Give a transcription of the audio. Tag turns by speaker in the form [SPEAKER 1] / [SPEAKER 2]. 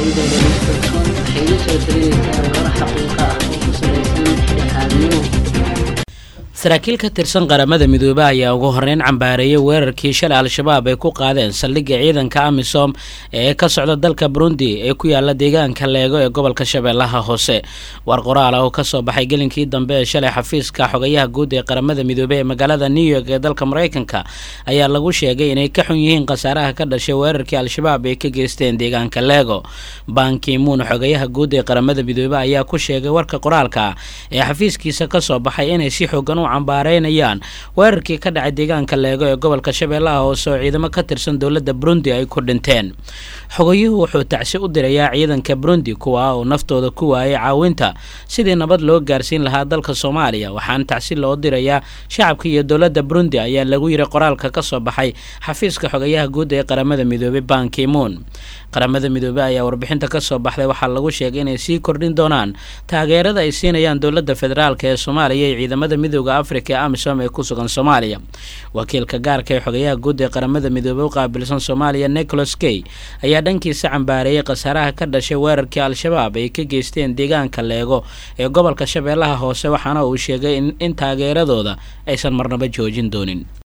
[SPEAKER 1] dowladda Wisconsin waxay idin soo talinaysaa warar xaqiiqo ah oo ku saleysan dhexdhexaadnimo
[SPEAKER 2] saraakiil ka tirsan qaramada midoobey ayaa ugu horeyn cambaareeyay weerarkii shalay al-shabaab ay ku qaadeen saldhigga ciidanka amisom ee ka socda dalka burundi ee ku yaala deegaanka leego ee gobolka shabeellaha hoose war qoraal ah oo kasoo baxay gelinkii dambe ee shalay xafiiska xogayaha guud ee qaramada midoobey ee magaalada new york ee dalka mareykanka ayaa lagu sheegay inay ka xun yihiin khasaaraha ka dhashay weerarkii al-shabaab ay ka geysteen deegaanka leego bankimuun xogayaha guud ee qaramada midoobey ayaa ku sheegay warka qoraalka ah ee xafiiskiisa kasoo baxay inay si xoogan u cambaareynayaan weerarkii ka dhacay deegaanka leego ee gobolka shabeellaha hoose oo ciidamo ka tirsan dowladda burundi ay ku dhinteen xogayuhu wuxuu tacsi u dirayaa ciidanka burundi kuwa oo naftooda ku waayay caawinta sidii nabad loo gaarsiin lahaa dalka soomaaliya waxaana tacsi loo dirayaa shacabka iyo dowladda burundi ayaa lagu yiri qoraalka ka soo baxay xafiiska xogayaha guud ee qaramada midoobey bankimuun qaramada midoobey ayaa warbixinta kasoo baxday waxaa lagu sheegay inay sii kordhin doonaan taageerada ay siinayaan dowladda federaalk ee soomaaliya iyo ciidamada midooda afrika ee amisom ee ku sugan soomaaliya wakiilka gaarka ee xogayaha guud ee qaramada midoobey u qaabilsan soomaaliya nicholas kay ayaa dhankiisa cambaareeyay khasaaraha ka dhashay weerarkii al-shabaab ay ka geysteen deegaanka leego ee gobolka shabeellaha hoose waxaana uu sheegay in taageeradooda aysan marnaba joojin doonin